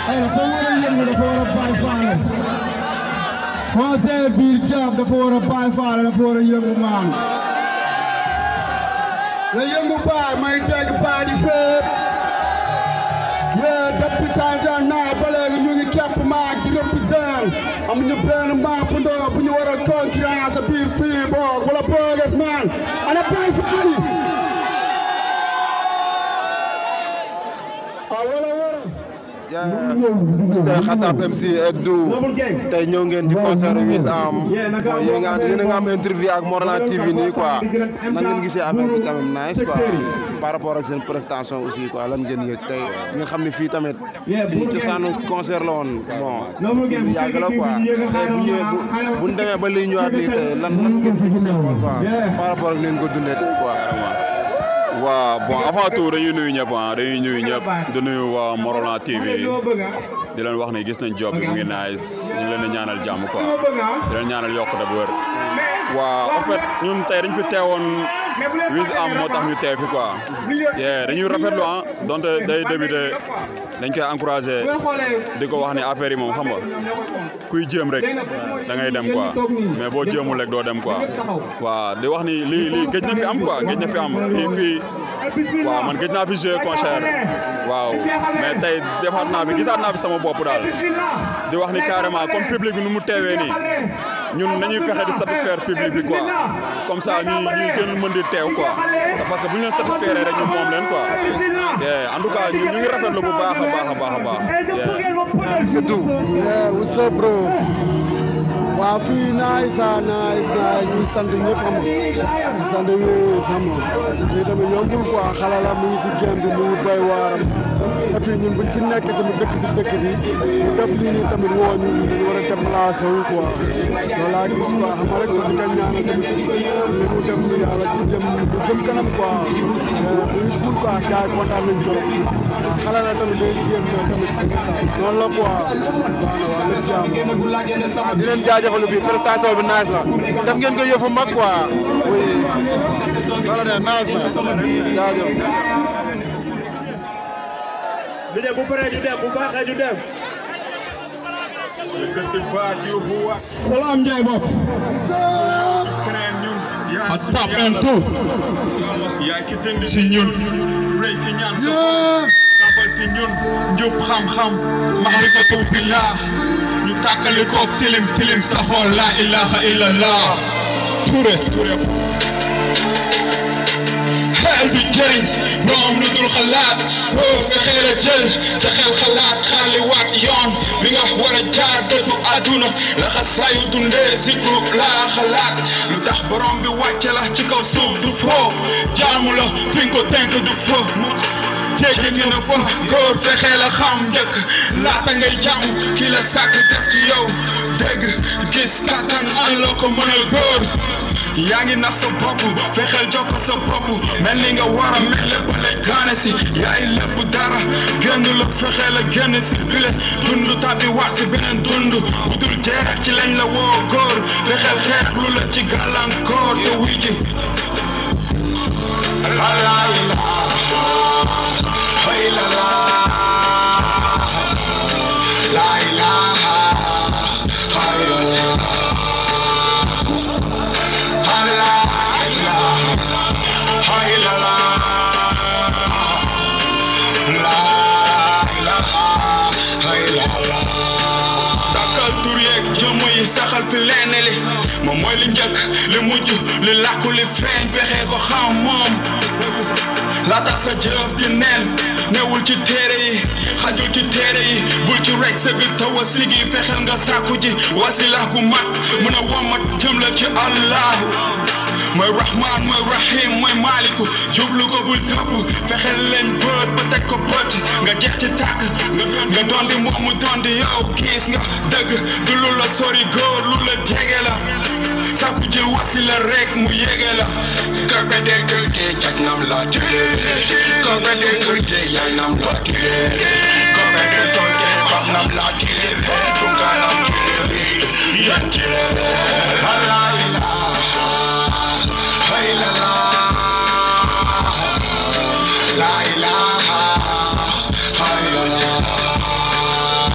ay dafa war a yëngu dafa war a bàyyi faale conseil biir jaab dafa war a bàyyi faale dafa war a yëngu maan la yëngu baay may dégg baay di fépp yee depuis Tanzanie ba léegi ñu ngi képp maag di représente amuñu benn maag bu ndaw bu ñu war a concurrence biir fii boog wala booges maan ana bàyyi faale ah wala wala yes Mr Khatab MC Edou tey ñëw ngeen di concert Wiz Am bon yéen nga yéen a nga am interview ak Morolan TV nii quoi nan ngeen gisee affaire bi quand même nice quoi par rapport ak seen prestation aussi quoi lan ngeen yëg tey ngeen xam ne fii tamit fii cosaanu concert la woon bon lu yàgg la quoi tey bu ñëwee bu bu ñu demee ba liy ñëwaat nii tey lan lan ngeen yëg seen xol quoi par rapport ak ni ngeen ko dundee tey quoi waaw bon avant tout dañuy nuyu ñëpp ah dañuy nuyu ñëpp di nuyu waa Morolan TV di leen wax ne gis nañ job bi mu ngi nice ñu ngi leen di ñaanal jàmm quoi di leen ñaanal yokkute bu wër waaw en fait ñun tey dañ fi teewoon Wiz Am moo tax ñu teew fi quoi yeah dañuy rafetlu ah donte day débuté dañ koy encouragé di ko wax ne affaire yi moom xam nga kuy jéem rek da ngay dem quoi mais boo jéemul rek doo dem quoi waaw di wax ni lii lii gëj na fi am quoi gëj na fi am fii fii waaw man gëj naa fi jouer concert waaw mais tey defaat naa fi gisaat naa fi sama bopp daal di wax ni carrément comme public bi nu mu teewee nii ñun nañuy fexe di satisfaire public bi quoi comme ça ñuy ñuy gën a mën di teew quoi c'est parce que bu ñu leen satisfaire rek ñu moom leen quoi en tout cas ñu ngi rafetlu bu baax a baax a baax a baax c'est tout yeah what's up bro waaw fii nice ah nice nice ñuy sant ñëpp xam nga di sant Wiz xam nga lii tamit yombul quoi xale la mu ngi si game bi mu ngi bay waaram et puis ñun buñ fi nekk tamit dëkk si dëkk bi ñu def lii nii tamit woo ñu dañu war a déplacé wu quoi loolu laa gis quoi xam nga rek te di ko ñaanal tamit li mu def nii yàlla jëm jëm kanam quoi muy cool quoi gars yi kontaan nañ trop waaw xale la tamit day jéem mais tamit noonu la quoi baax na waa lépp jaam di leen jaajëfal bi prestation bi nice la def ngeen ko yëfu mag quoi oui loolu ne nice na jaajëf ñu dem bu paree ñu dem bu baaxee ñu dem. salaam Ndiaye bopp a stop and two yaa ki tënd si ñun rëy ki ñaan sa tabal si ñun njub xam-xam mahrifatu billah ñu tàkkali koog tilim tilim sa xool la ilaha illallah Touré Touré xel bi jëriñ moom lu dul xalaat boo fexee la jël sa xel xalaat xaaliwaat yoon bi nga war a jaar dëddu àdduna la xasaayu dundee zikru laa xalaat lu tax borom bi wàcce la ci kaw suuf du foo jaamu la fi nga ko tënk du foo jéggi na fa góor fexee la xam njëkk laata ngay jàmm ki la sàkk def ci yow dégg gis kattan an la ko mën a góor yaa ngi nax sa bopp fexeel jokk sa bopp mel ni nga war a mel lépp lay gaane si yaay lépp dara génn la fexeel a génn si bile dund tàbbi waat si beneen dund bu dul jeex ci lañ la woo góor fexeel xeex lu la ci gàllankoor te wuy ji la la la ilaha illallah dakkal tur yeeg jëmm yi saxal fi lenn li moom mooy li njëkk li mujj li làkku li feeñ fexe ko xam moom la tax sa jëf di neen newul ci téere yi xajul ci téere yi bul ci rek sëgg taw a sigi fexeel nga sàkku ji wasila gu mat mën a womat jëm la ci allahu mooy rahman mooy rahim mooy maliku jublu ko bul tëpp fexeel leen bët ba teg ko bët nga jeex ci tàkk nga doon di moom mu doon di yow gis nga dëgg du lu la sori góor lu la jege la sàkku jël wasila rek mu yege la kaka déggal de jag nam la tile kaka déggal de yay nam la tile kaka déggal de bab nam la tile tunga nam tile yan tile la ilaha illallah la ilaha illallah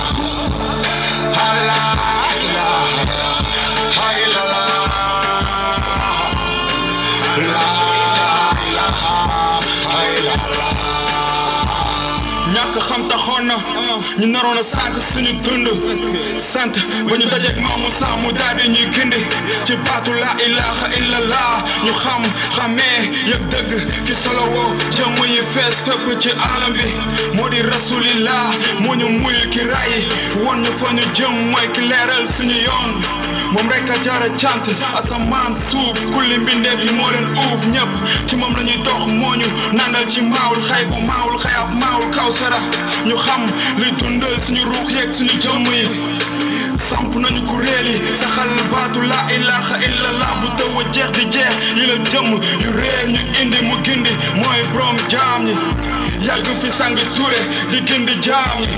ñàkk xam taxoon na ñu naroon a sànq suñu dund sant ba ñu dajeeg maamu saa mu daal di ñuy gindi ci baatu la ilaha illallah ñu xam xamee yëg dëgg ki solo woo jëmm yi fees fépp ci alam bi moo di rasulillah moo ñu muyul ki rayi won ñu fa ñu jëm mooy ki leeral suñu yoon moom rek a jara cant asamaan suuf kulli mbindeef yi moo leen uuf ñëpp ci moom la ñuy dox moo ñu nandal ci maawul xay bu maawul xayab maawul kawsara ñu xam luy dundal suñu ruux yeeg suñu jëmm yi samp nañu kuréel yi saxal baatu la ilaha illallah bu tëw a jeex di jeex yi la jëmm yu réer ñu indi mu gindi mooy borom jaam ñi yàgg fi sang ture di gindi jaam ñi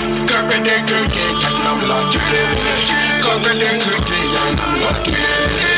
Carpe de Kirke, Katnam la Tule. Carpe de Kirke, Yanam la Tule.